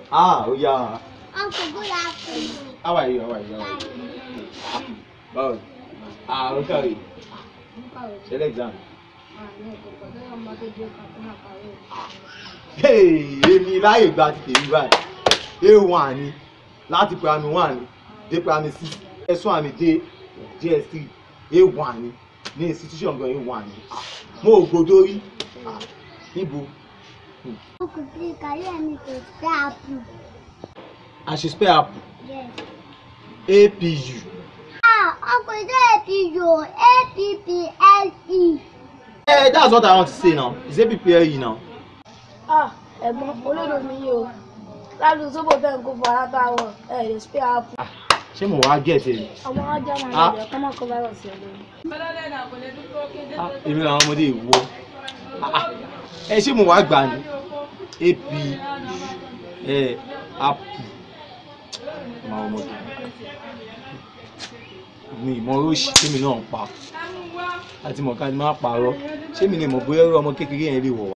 Ah, ó yá. Uncle, good afternoon. How are you? How are you? How are you? Báwo ni? Ah, ó kàwé. Ṣẹlẹ̀ exam. Hey, èmi láyè gba ti tèmi báyìí. A1 ni láti primary one dé primary six. S1 àmì dé JS3. A1 ni ní institution gan A1 ni. Ah, Mo ò gbọdọ̀ rí. Ah, Níbo? Uncle, please, can you help me to spell apple? I should spell apple. Yes. APU. Ah, Uncle, is that A-P-U? A-P-P-L-E. Eh, that's what I want to say now. It's APPLE now. Ah, ẹ̀gbọ́n olódò mi yìí o ládùn sóbò tẹ̀ ń kó fún alátàwọ̀ ẹ̀ lè spare app. Ah, Ṣé mo wá get ẹ? ọmọ ajá máa ń Ah. lọ kọ́ máa kó virus ẹ̀ lórí. Ah, Èmi làwọn ọmọdé ìwọ. Ah, ah. Ẹ ṣé mo wá gbà ní? AP ẹ apple. Màá ọmọ tó. Mi ìmọ̀ oríṣi tèmi náà ń pa. Àti mọ̀ká ni máa pààrọ̀. Ṣé mi lè mọ̀ bóyá irú ọmọ kékeré yẹn lè wọ̀ wá?